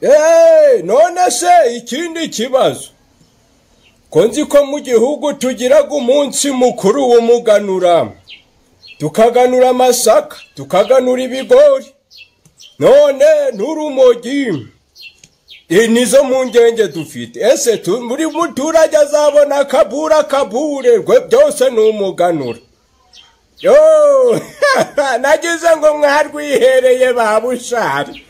eee none se ikindi kibazo ko nzi ko mu gihugu tugiraga umunsi mukuru w'umuganura tukaganura amasaka tukaganura ibigori none n'urumogi Iyi nizo mpungenge dufite ese tu- buri muturage azabona akabura akabure rwe byose ni umuganura yoo nagize ngo mwarwihereye ba bushari